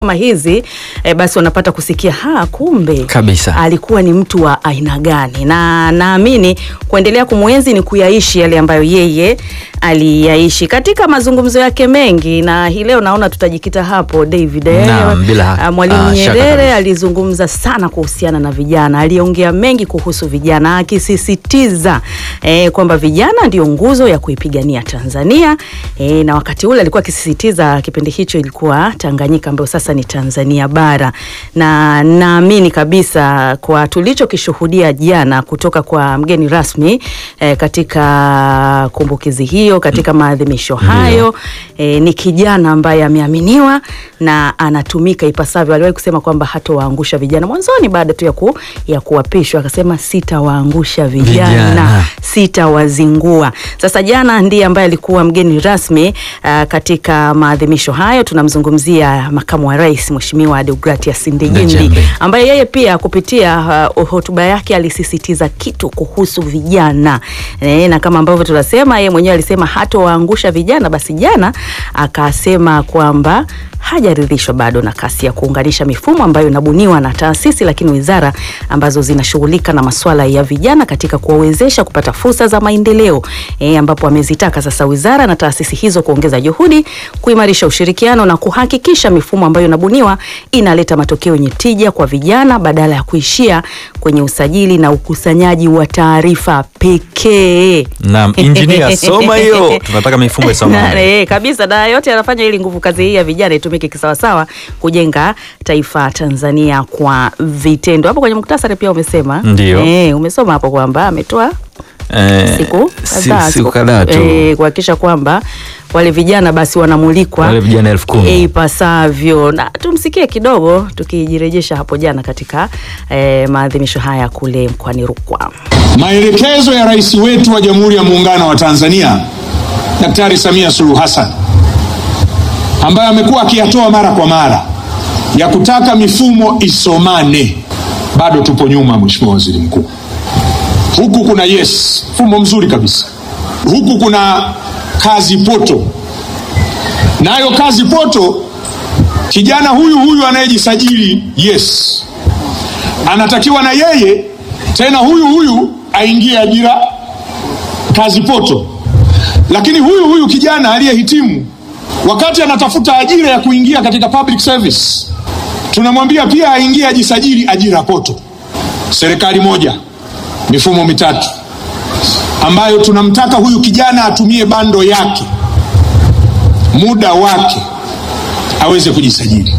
kama hizi e, basi wanapata kusikia ha, kumbe Kabisa. alikuwa ni mtu wa aina gani, na naamini kuendelea kumwenzi ni kuyaishi yale ambayo yeye aliyaishi katika mazungumzo yake mengi, na hii leo naona tutajikita hapo David. eh, Naam, bila ah, Mwalimu ah, shaka Nyerere kabisa. alizungumza sana kuhusiana na vijana, aliongea mengi kuhusu vijana, akisisitiza eh, kwamba vijana ndio nguzo ya kuipigania Tanzania eh, na wakati ule alikuwa akisisitiza, kipindi hicho ilikuwa Tanganyika ambayo sasa ni Tanzania bara, na naamini kabisa kwa tulichokishuhudia jana kutoka kwa mgeni rasmi eh, katika kumbukizi hiyo, katika maadhimisho hayo eh, ni kijana ambaye ameaminiwa na anatumika ipasavyo. Aliwahi kusema kwamba hatowaangusha vijana mwanzoni, baada tu ya, ku, ya kuapishwa akasema sitawaangusha vijana, Vijana. sitawazingua. Sasa jana ndiye ambaye alikuwa mgeni rasmi uh, katika maadhimisho hayo. Tunamzungumzia makamu wa rais Mheshimiwa Deogratias Ndejembi Ndejembi. ambaye yeye pia kupitia uh, hotuba yake alisisitiza kitu kuhusu vijana e, na kama ambavyo tunasema yeye mwenyewe alisema hatowaangusha vijana. Basi jana akasema kwamba hajaridhishwa bado na kasi ya kuunganisha mifumo ambayo inabuniwa na taasisi lakini wizara ambazo zinashughulika na masuala ya vijana katika kuwawezesha kupata fursa za maendeleo e, ambapo amezitaka sasa wizara na taasisi hizo kuongeza juhudi, kuimarisha ushirikiano na kuhakikisha mifumo ambayo inabuniwa inaleta matokeo yenye tija kwa vijana badala ya kuishia kwenye usajili na ukusanyaji wa taarifa pekee. Naam, injinia soma hiyo. Tunataka mifumo isoma. Na, eh, kabisa na yote anafanya ili nguvu kazi hii ya vijana itumike kisawasawa kujenga taifa Tanzania kwa vitendo. Hapo kwenye muktasari pia umesema Ndio. eh, umesoma hapo kwamba ametoa Eh, siku si- kadhaa siku kadhaa tu. eh, kuhakikisha kwamba wale vijana basi wanamulikwa Wale vijana elfu kumi. eh, ipasavyo, na tumsikie kidogo tukijirejesha hapo jana katika eh, maadhimisho haya kule mkoani Rukwa. Maelekezo ya rais wetu wa Jamhuri ya Muungano wa Tanzania Daktari Samia Suluhu Hassan ambaye amekuwa akiyatoa mara kwa mara ya kutaka mifumo isomane, bado tupo nyuma, Mheshimiwa Waziri Mkuu. Huku kuna yes, mfumo mzuri kabisa, huku kuna kazi poto, nayo kazi poto, kijana huyu huyu anayejisajili yes anatakiwa na yeye tena huyu huyu aingie ajira kazi poto. Lakini huyu huyu kijana aliyehitimu, wakati anatafuta ajira ya kuingia katika public service, tunamwambia pia aingie ajisajili ajira poto. Serikali moja, mifumo mitatu, ambayo tunamtaka huyu kijana atumie bando yake, muda wake, aweze kujisajili.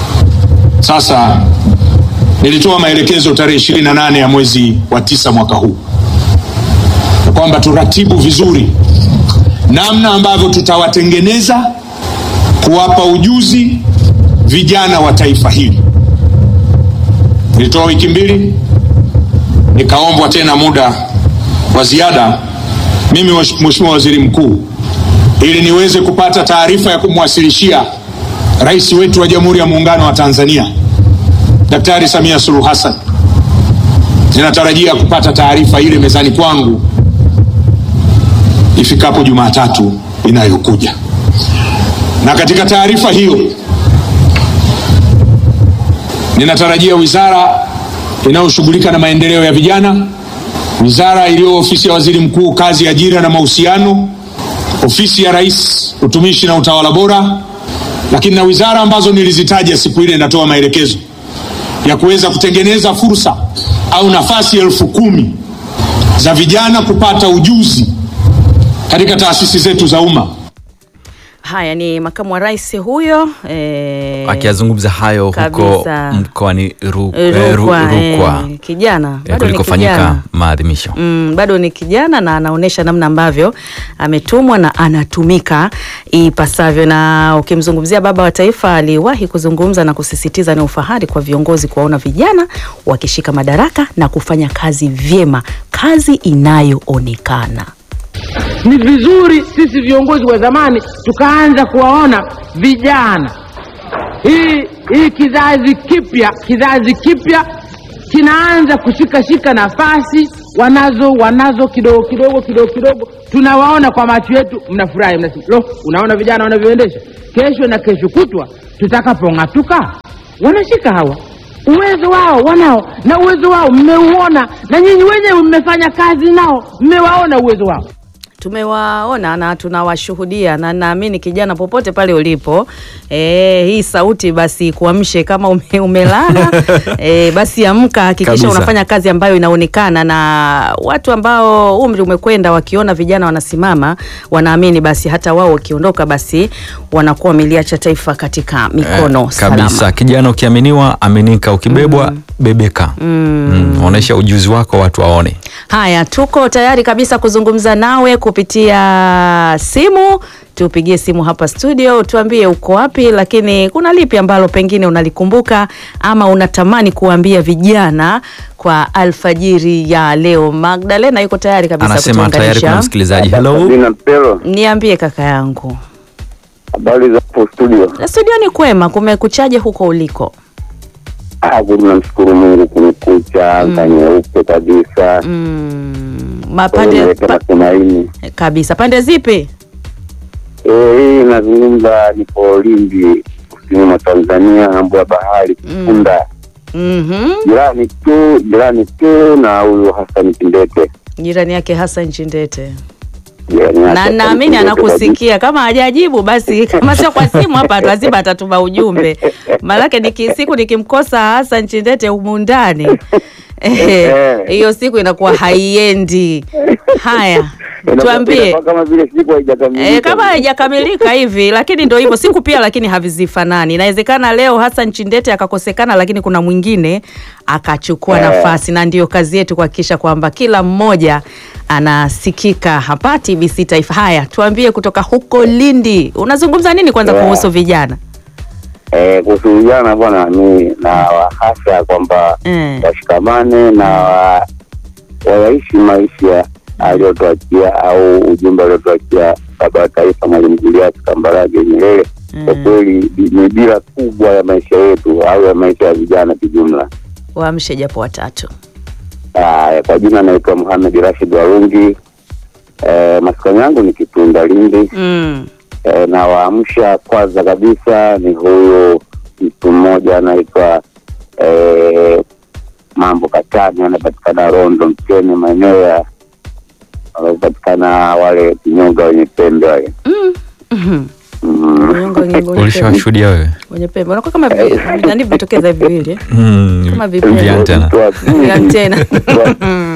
Sasa nilitoa maelekezo tarehe 28 ya mwezi wa tisa mwaka huu ya kwamba turatibu vizuri namna ambavyo tutawatengeneza kuwapa ujuzi vijana wa taifa hili. Nilitoa wiki mbili, nikaombwa tena muda wa ziada mimi Mheshimiwa Waziri Mkuu, ili niweze kupata taarifa ya kumwasilishia rais wetu wa Jamhuri ya Muungano wa Tanzania Daktari Samia Suluhu Hassan. Ninatarajia kupata taarifa ile mezani kwangu ifikapo Jumatatu inayokuja, na katika taarifa hiyo ninatarajia wizara inayoshughulika na maendeleo ya vijana, wizara iliyo ofisi ya waziri mkuu, kazi, ajira na mahusiano, ofisi ya rais, utumishi na utawala bora, lakini na wizara ambazo nilizitaja siku ile natoa maelekezo ya kuweza kutengeneza fursa au nafasi elfu kumi za vijana kupata ujuzi katika taasisi zetu za umma. Haya ni makamu wa rais huyo eh, Akiyazungumza hayo huko Kabisa. mkoani Ru- eh, eh, Ru- Rukwa, Rukwa eh, kijana eh, bado ni kulikofanyika kijana maadhimisho. Mm, bado ni kijana na anaonyesha namna ambavyo ametumwa na anatumika ipasavyo. Na ukimzungumzia baba wa taifa, aliwahi kuzungumza na kusisitiza ni ufahari kwa viongozi kuwaona vijana wakishika madaraka na kufanya kazi vyema, kazi inayoonekana. Ni vizuri sisi viongozi wa zamani tukaanza kuwaona vijana, hii hii kizazi kipya, kizazi kipya kinaanza kushikashika nafasi wanazo wanazo kidogo kidogo kidogo kidogo, tunawaona kwa macho yetu, mnafurahi, mnasema lo, unaona vijana wanavyoendesha. Kesho na kesho kutwa tutakapong'atuka, wanashika hawa uwezo wao wanao, na uwezo wao mmeuona, na nyinyi wenyewe mmefanya kazi nao, mmewaona uwezo wao. tumewaona na tunawashuhudia na naamini kijana popote pale ulipo e, hii sauti basi kuamshe kama ume, umelala e, basi amka hakikisha Kabisa. unafanya kazi ambayo inaonekana na watu ambao umri umekwenda wakiona vijana wanasimama wanaamini basi hata wao wakiondoka basi wanakuwa wameliacha taifa katika mikono Eh, salama kabisa kijana ukiaminiwa aminika ukibebwa bebeka mm. onyesha ujuzi wako watu waone Haya, tuko tayari kabisa kuzungumza nawe kupitia simu. Tupigie simu hapa studio, tuambie uko wapi, lakini kuna lipi ambalo pengine unalikumbuka ama unatamani kuambia vijana kwa alfajiri ya leo. Magdalena yuko tayari kabisa anasema tayari kuna kutuunganisha. msikilizaji hello Sabina Mpelo, Niambie kaka yangu, habari za hapo studio? studio ni kwema, kumekuchaje huko uliko? Ah, kweli namshukuru Mungu kumekucha, anga nyeupe kabisa, Mm, Kwa hiyo mapande inaleta pa, matumaini. kabisa. Pande zipi? Eh, hii nazungumza, nipo Lindi, kusini mwa Tanzania, ng'ambo ya bahari Kifunda, Mhm. jirani tu jirani tu na huyu Hassan Kindete, Jirani yake Hassan Chindete. jirani yake na Hassan naamini Kindete anakusikia. Kama hajajibu basi, kama sio kwa simu hapa, lazima atatuma ujumbe, maanake niki, siku nikimkosa Hassan Chindete humu ndani eh, hiyo siku inakuwa haiendi. Haya, Inakuwa- tuambie inakuwa kama vile siku haijakamilika. E, kama haijakamilika hivi, lakini ndo hivyo siku pia, lakini havizifanani. Inawezekana leo Hassan Chindete akakosekana, lakini kuna mwingine akachukua Eh. nafasi, na ndiyo kazi yetu kuhakikisha kwamba kila mmoja anasikika hapa TBC Taifa. Haya, tuambie kutoka huko Lindi, unazungumza nini kwanza Yeah. kuhusu vijana? Eh, kuhusu vijana bwana, mi na wahasa kwamba Mm. washikamane na wa- wayaishi maisha aliyotuachia au ujumbe aliotuachia baba wa taifa Mwalimu Julius Kambarage Nyerere. Kwa kweli ni- ni dira kubwa ya maisha yetu au ya maisha ya vijana kijumla. Waamshe japo watatu. Aya, kwa jina naitwa Muhamed Rashid Warungi. Eh, maskani yangu ni Kitunda Lindi. Mm. e, na waamsha kwanza kabisa ni huyu mtu mmoja anaitwa e, mambo katani anapatikana rondo mtene maeneo ya wanapatikana wale kinyonga wenye pembe wale Mhm. Mm. Nyonga wenye- wenye pembe. ulishawashuhudia wewe Wenye pembe unakuwa kama vi- nani vimetokeza hivi viwili eh? mm. Kama vipele. vya antena. Mtu wa pili- Ya antena. mtu wa-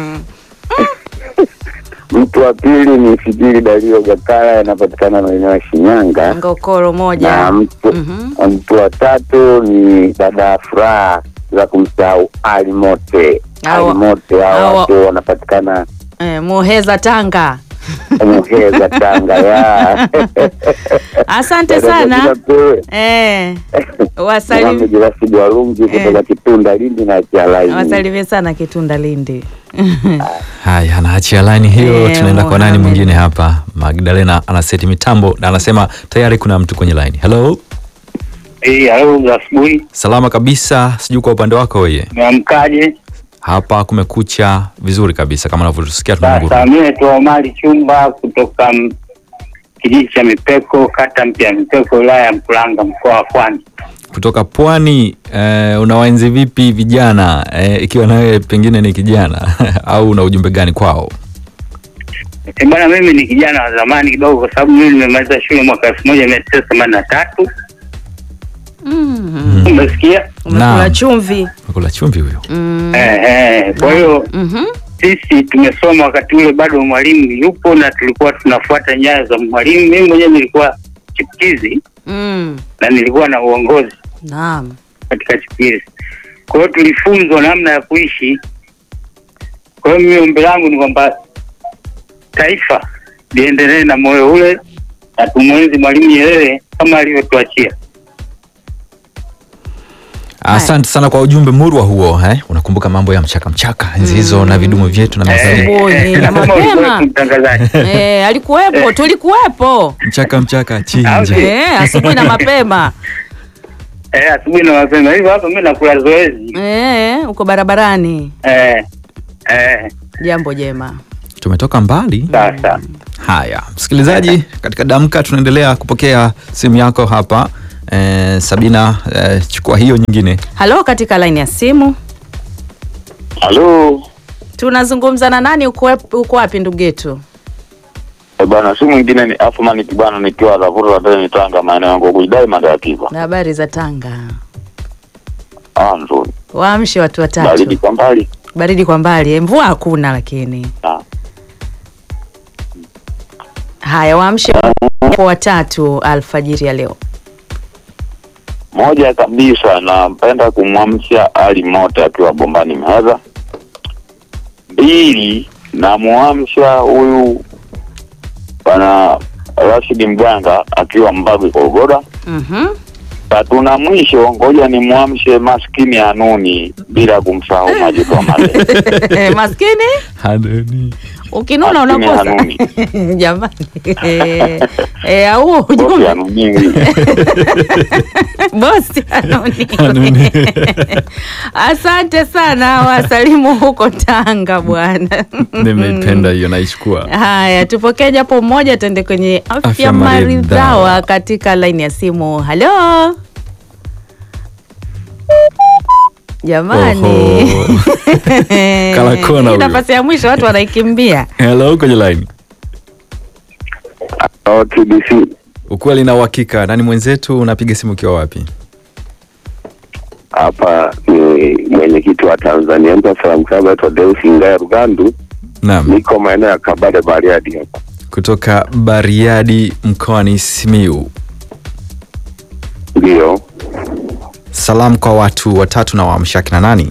mtu wa pili ni Fikiri Dario Gakara anapatikana maeneo ya Shinyanga Ngokoro na moja. mtu, Mhm. mtu wa tatu ni dada Furaha za kumsahau Ali Mote. Hawa- Ali Mote hao hawa- watu wanapatikana Eh, Muheza Tanga. Muheza, Tanga ya Asante sana. Eh, wasalimie Mohamed Rashid Warungi kutoka Kitunda Lindi na Kialaini. wasalimie sana Kitunda Lindi. haya anaachia laini hiyo Eh, tunaenda kwa nani Mohamed. mwingine hapa magdalena anaseti mitambo na anasema tayari kuna mtu kwenye laini hello Eh, halo za asubuhi, salama kabisa sijui kwa upande wako weye meamkaje? hapa kumekucha vizuri kabisa kama unavyotusikia Sasa tunanguru mimi naitwa Omari Chumba kutoka m- kijiji cha Mipeko, kata mpya ya Mipeko, wilaya ya Mkuranga, mkoa wa Pwani. kutoka pwani eh, unawaenzi vipi vijana eh, ikiwa nawe pengine ni kijana au una ujumbe gani kwao Eh, Bwana, mimi ni kijana wa zamani kidogo, kwa sababu mimi nimemaliza shule mwaka elfu moja mia tisa themanini na tatu. Mhm. Umesikia? Umekula Naam. chumvi. kula chumvi huyo Mm. Eh, eh, kwa hiyo Mhm. sisi tumesoma wakati ule bado mwalimu yupo na tulikuwa tunafuata nyayo za mwalimu. Mimi mwenyewe nilikuwa chipukizi Mm. na nilikuwa na uongozi Naam. katika chipukizi. Kwa hiyo tulifunzwa namna ya kuishi. Kwa hiyo mimi ombi langu ni kwamba taifa liendelee na moyo ule na tumwenzi Mwalimu Nyerere kama alivyotuachia. asante sana kwa ujumbe murwa huo eh? unakumbuka mambo ya mchaka mchaka enzi hizo na vidumu vyetu na mezani Asubuhi na Kama ulikuwa mapema. mtangazaji. Eh, alikuwepo, tulikuwepo. mchaka mchaka Au chinja si? Eh, asubuhi na mapema. eh, asubuhi na mapema hivyo hapa mimi nakula zoezi Eh, uko barabarani. eh, eh, Jambo jema. tumetoka mbali sasa haya msikilizaji katika damka tunaendelea kupokea simu yako hapa eh, sabina eh, chukua hiyo nyingine Halo, katika line ya simu Halo tunazungumza na nani? Uko wap- uko wapi ndugu yetu? Eh, bwana, si mwingine ni Afman Kibwana nikiwa Ravuru Wadeni Tanga, maeneo yangu kuidai Madakiva. Na habari za Tanga? Ah, nzuri. Waamshe watu watatu. Baridi kwa mbali. Baridi kwa mbali, eh, mvua hakuna lakini. Ah. Haya, waamshe watu watatu alfajiri ya leo. Moja kabisa, napenda kumwamsha Ali Mote akiwa Bombani Mheza. Mbili, namwamsha huyu bwana Rashidi Mganga akiwa Mbagwi Kogoda. Mhm. Tatu na mwisho, ngoja nimwamshe maskini Anuni bila kumsahau Majuto Male. Maskini Hanani. ukinuna Maskini unakosa Hanuni. jamani. Eh, eh, au Bosi ujumbe Anuni. bosi Anoni. Hanani. Asante sana, wasalimu huko Tanga bwana. nimeipenda hiyo naichukua Haya, tupokee japo mmoja, tuende kwenye afya, Afya maridhawa maridhawa. katika laini ya simu. Halo jamani, Oho. Kala kona Hii huyo. nafasi ya mwisho watu wanaikimbia. hello kwenye line Oh, TBC. ukweli na uhakika nani mwenzetu unapiga simu ukiwa wapi Hapa ni mwenyekiti wa Tanzania Mpa Salamu Club aitwa Deus Ngaya Rugandu. naam Niko maeneo ya Kabale Bariadi hapa. kutoka bariadi mkoani simiu Ndio. salamu kwa watu watatu na waamshaki na nani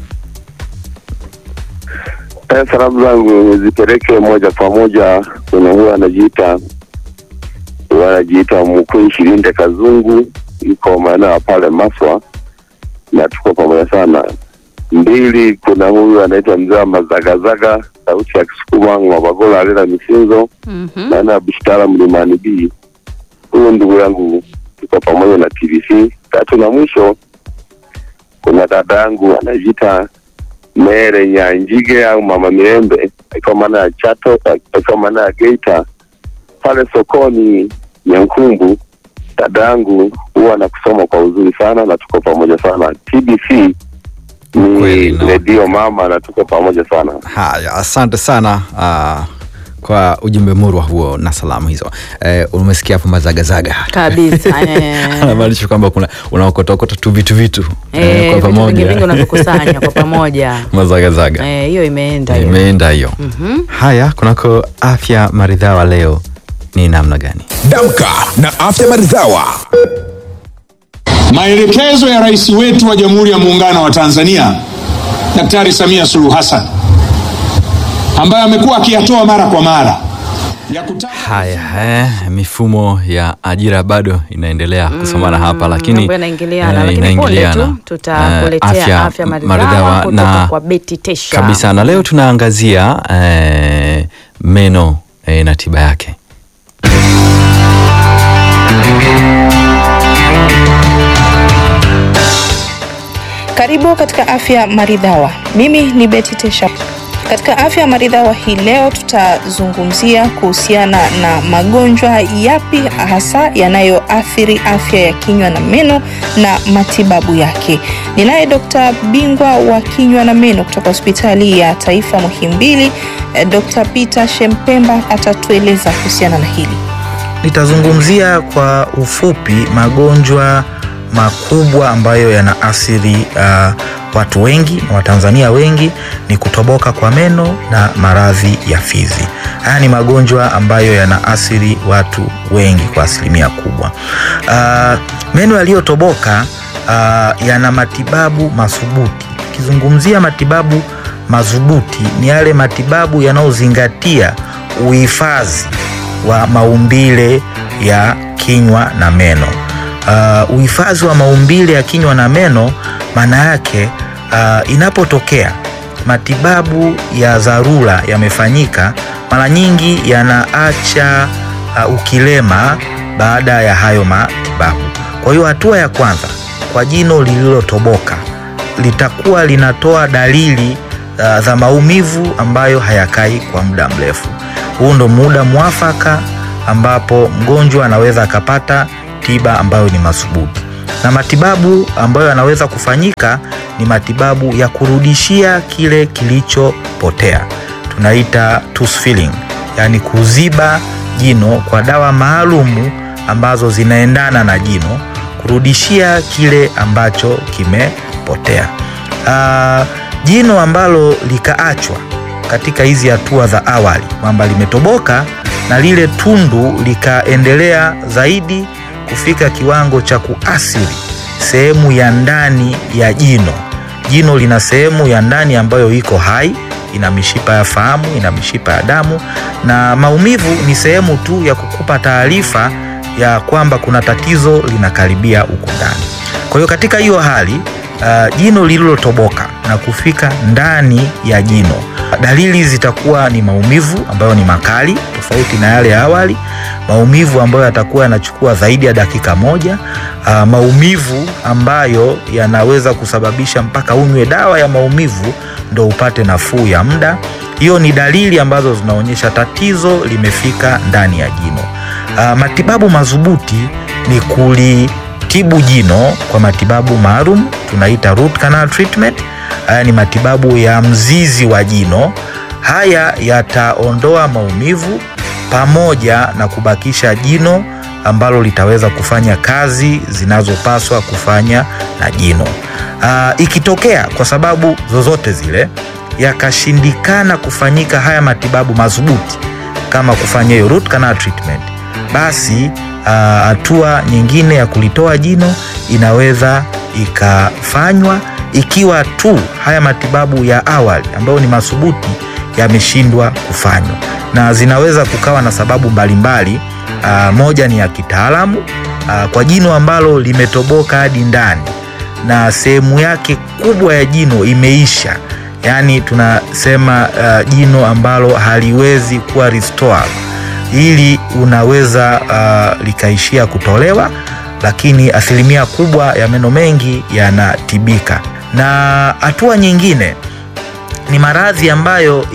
Eh, salamu zangu zipeleke moja kwa moja kwenye huyo anajiita huyo anajiita Mkuu Shilinde Kazungu, yuko maeneo ya pale Maswa na tuko pamoja sana. Mbili, kuna huyu anaitwa mzee wa Mazagazaga, sauti ya Kisukuma Ng'wabagola Alela Misinzo, Mhm. maeneo ya Bushtara Mlimani B. Huyu ndugu yangu tuko pamoja na TVC. Tatu na mwisho, kuna dada yangu anajiita Mere Nyanjige au Mama Mirembe akiwa maana ya Chato, akiwa maana ya Geita pale sokoni Nyankumbu. Dada yangu huwa anakusoma kwa uzuri sana na tuko pamoja sana. TBC ni Kweli, no. redio mama na tuko pamoja sana. haya asante sana uh, kwa ujumbe murwa huo na salamu hizo eh, umesikia hapo mazagazaga Kabisa, eh. anamaanisha kwamba kuna unaokotokota tu vitu vitu Eh, kwa vitu vingi pamoja vingi unavyokusanya kwa pamoja mazagazaga Eh, hiyo imeenda hiyo. imeenda hiyo Mhm. haya kunako afya maridhawa leo ni namna gani Damka na afya maridhawa. Maelekezo ya rais wetu wa Jamhuri ya Muungano wa Tanzania Daktari Samia Suluhu Hassan ambaye amekuwa akiyatoa mara kwa mara ya kutaka haya eh, mifumo ya ajira bado inaendelea kusomana hapa lakini mambo yanaingiliana, eh, lakini punde inaingiliana. tu tutakuletea Eh, afya maridhawa kutoka kwa Betty Tesha. kabisa na leo tunaangazia eh, meno eh, na tiba yake Karibu katika afya maridhawa. Mimi ni Betty Tesha. Katika afya maridhawa hii leo tutazungumzia kuhusiana na magonjwa yapi hasa yanayoathiri afya ya kinywa na meno na matibabu yake. Ninaye Dr. bingwa wa kinywa na meno kutoka hospitali ya taifa Muhimbili, eh, Dr. Peter Shempemba atatueleza kuhusiana na hili. Nitazungumzia kwa ufupi magonjwa makubwa ambayo yanaathiri uh, watu wengi na Watanzania wengi ni kutoboka kwa meno na maradhi ya fizi. Haya ni magonjwa ambayo yanaathiri watu wengi kwa asilimia kubwa. Uh, meno yaliyotoboka uh, yana matibabu madhubuti. Ukizungumzia matibabu madhubuti ni yale matibabu yanayozingatia uhifadhi wa maumbile ya kinywa na meno. Uh, uhifadhi wa maumbile ya kinywa na meno maana yake uh, inapotokea matibabu ya dharura yamefanyika, mara nyingi yanaacha uh, ukilema baada ya hayo matibabu. Kwa hiyo hatua ya kwanza kwa jino lililotoboka litakuwa linatoa dalili uh, za maumivu ambayo hayakai kwa muda mrefu. Huu ndo muda mwafaka ambapo mgonjwa anaweza akapata tiba ambayo ni madhubuti, na matibabu ambayo yanaweza kufanyika ni matibabu ya kurudishia kile kilichopotea, tunaita tooth filling, yaani kuziba jino kwa dawa maalumu ambazo zinaendana na jino kurudishia kile ambacho kimepotea. Uh, jino ambalo likaachwa katika hizi hatua za awali kwamba limetoboka na lile tundu likaendelea zaidi kufika kiwango cha kuathiri sehemu ya ndani ya jino. Jino lina sehemu ya ndani ambayo iko hai, ina mishipa ya fahamu, ina mishipa ya damu, na maumivu ni sehemu tu ya kukupa taarifa ya kwamba kuna tatizo linakaribia huku ndani. Kwa hiyo katika hiyo hali uh, jino lililotoboka na kufika ndani ya jino, dalili zitakuwa ni maumivu ambayo ni makali tofauti na yale ya awali, maumivu ambayo yatakuwa yanachukua zaidi ya dakika moja, uh, maumivu ambayo yanaweza kusababisha mpaka unywe dawa ya maumivu ndo upate nafuu ya muda. Hiyo ni dalili ambazo zinaonyesha tatizo limefika ndani ya jino. Uh, matibabu madhubuti ni kulitibu jino kwa matibabu maalum tunaita root canal treatment. Haya ni matibabu ya mzizi wa jino. Haya yataondoa maumivu pamoja na kubakisha jino ambalo litaweza kufanya kazi zinazopaswa kufanya na jino. Uh, ikitokea kwa sababu zozote zile yakashindikana kufanyika haya matibabu madhubuti kama kufanya hiyo root canal treatment, basi hatua uh, nyingine ya kulitoa jino inaweza ikafanywa ikiwa tu haya matibabu ya awali ambayo ni madhubuti yameshindwa kufanywa, na zinaweza kukawa na sababu mbalimbali. Uh, moja ni ya kitaalamu uh, kwa jino ambalo limetoboka hadi ndani na sehemu yake kubwa ya jino imeisha, yaani tunasema uh, jino ambalo haliwezi kuwa restored hili unaweza uh, likaishia kutolewa, lakini asilimia kubwa ya meno mengi yanatibika. Na hatua nyingine ni maradhi ambayo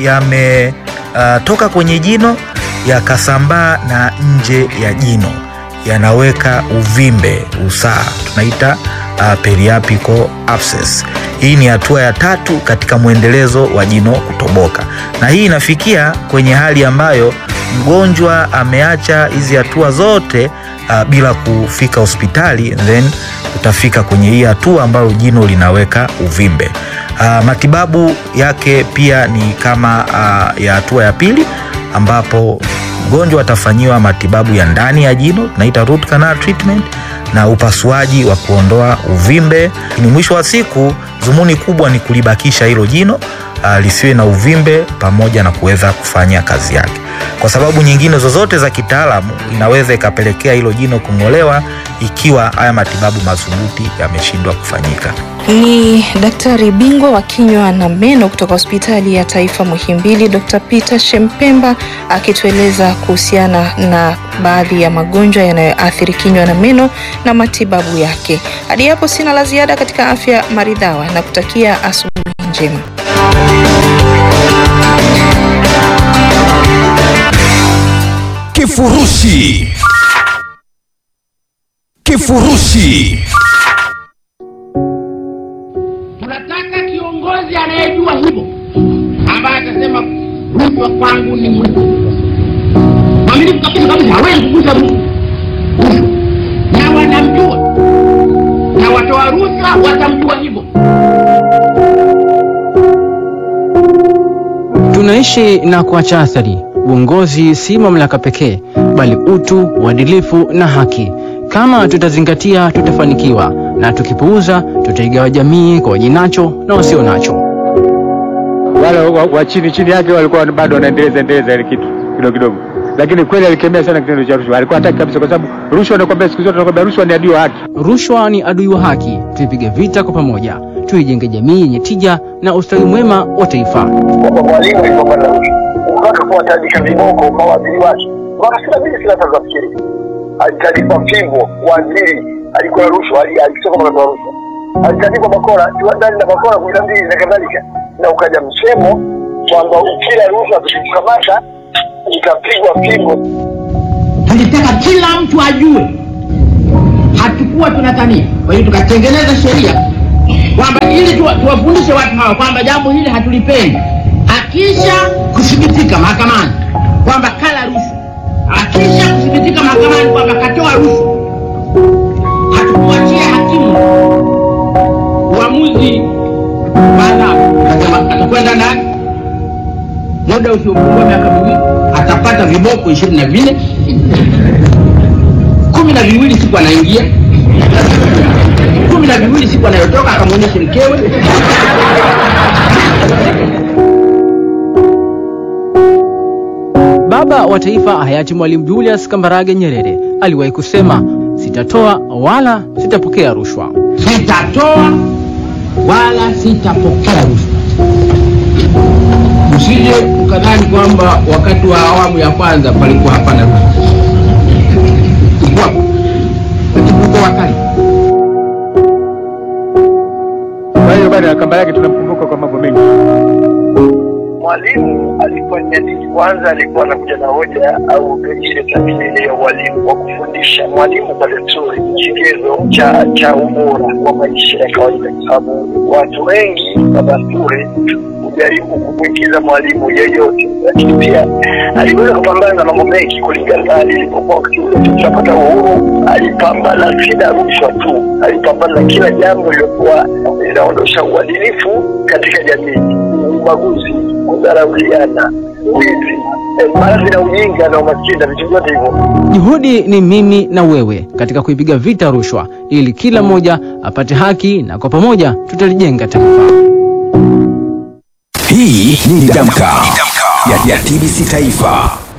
yametoka uh, kwenye jino yakasambaa na nje ya jino, yanaweka uvimbe, usaha, tunaita uh, periapical abscess. Hii ni hatua ya tatu katika mwendelezo wa jino kutoboka, na hii inafikia kwenye hali ambayo mgonjwa ameacha hizi hatua zote uh, bila kufika hospitali, then utafika kwenye hii hatua ambayo jino linaweka uvimbe. Uh, matibabu yake pia ni kama uh, ya hatua ya pili ambapo mgonjwa atafanyiwa matibabu ya ndani ya jino tunaita root canal treatment na upasuaji wa kuondoa uvimbe. Ni mwisho wa siku, dhumuni kubwa ni kulibakisha hilo jino uh, lisiwe na uvimbe pamoja na kuweza kufanya kazi yake. Kwa sababu nyingine zozote za kitaalamu inaweza ikapelekea hilo jino kung'olewa ikiwa haya matibabu madhubuti yameshindwa kufanyika. Ni daktari bingwa wa kinywa na meno kutoka hospitali ya taifa Muhimbili, Dr. Peter Shempemba akitueleza kuhusiana na baadhi ya magonjwa yanayoathiri kinywa na meno na matibabu yake. Hadi hapo sina la ziada katika afya maridhawa na kutakia asubuhi njema. Kifurushi. Kifurushi. tunataka kiongozi anayejua hivyo ambaye atasema rushwa kwangu ni mwaminifu mwaminifu kabisa kabisa hawezi kugusa rushwa na wanamjua na watoa rushwa watamjua hivyo Tunaishi na kuacha athari. Uongozi si mamlaka pekee, bali utu, uadilifu na haki. Kama tutazingatia, tutafanikiwa, na tukipuuza, tutaigawa jamii kwa wajinacho na wasio nacho. wale wa, wa chini chini yake walikuwa bado wanaendeleza endeleza ile kitu kidogo kidogo, lakini kweli alikemea sana kitendo cha rushwa. Alikuwa hataki kabisa, kwa sababu rushwa, nakwambia siku zote nakwambia rushwa ni adui wa haki. Rushwa ni adui wa haki. Tuipige vita kwa pamoja, tuijenge jamii yenye tija na ustawi mwema wa taifa. Mwalimu alipopata rushwa mpaka kuwataabisha viboko kwa waziri wake, wakasimamia siasa za fikiri, alitalipa fimbo waziri alikuwa rushwa, ali- alisema kama anatoa rushwa alitandikwa bakora ndani na bakora kumi na mbili na kadhalika, na ukaja msemo kwamba ukila rushwa tukikamata itapigwa pingo. tulitaka kila mtu ajue hatukuwa tunatania kwa hiyo tukatengeneza sheria kwamba ili tuwa- tuwafundishe watu hawa kwamba jambo hili hatulipendi akisha kuthibitika mahakamani kwamba kala rushwa akisha kuthibitika mahakamani kwamba katoa rushwa hatukuachia hakimu uamuzi wa adhabu Akasema atakwenda ndani muda usiopungua miaka miwili atapata viboko ishirini na vinne kumi na viwili siku anaingia kumi na viwili siku anayotoka akamwonyeshe mkewe Baba wa Taifa hayati Mwalimu Julius Kambarage Nyerere aliwahi kusema, sitatoa wala sitapokea rushwa. sitatoa wala sitapokea rushwa msije mkadhani kwamba wakati wa awamu ya kwanza palikuwa hapana rushwa Ilikuwapo. lakini uko wakali Kwa hiyo bwana Kambarage tunamkumbuka kwa mambo mengi. Mwalimu alifanya nini? Kwanza alikuwa anakuja na hoja au ile tathmini ya ualimu wa kufundisha. Mwalimu kwa desturi ni kigezo cha cha ubora wa maisha ya kawaida, kwa sababu watu wengi kwa desturi hujaribu kumwingiza mwalimu yeyote, lakini pia aliweza kupambana na mambo mengi kulingana na hali ilipokuwa wakati ule tunapata uhuru. Alipambana si na rushwa tu, alipambana na kila jambo lililokuwa linaondosha uadilifu katika jamii, ubaguzi, kudharauliana, wizi, eh, maradhi na ujinga na umaskini na vitu vyote hivyo. Juhudi ni mimi na wewe katika kuipiga vita rushwa, ili kila mmoja apate haki, na kwa pamoja tutalijenga taifa. Hii ni Damka ya, ya TBC Taifa.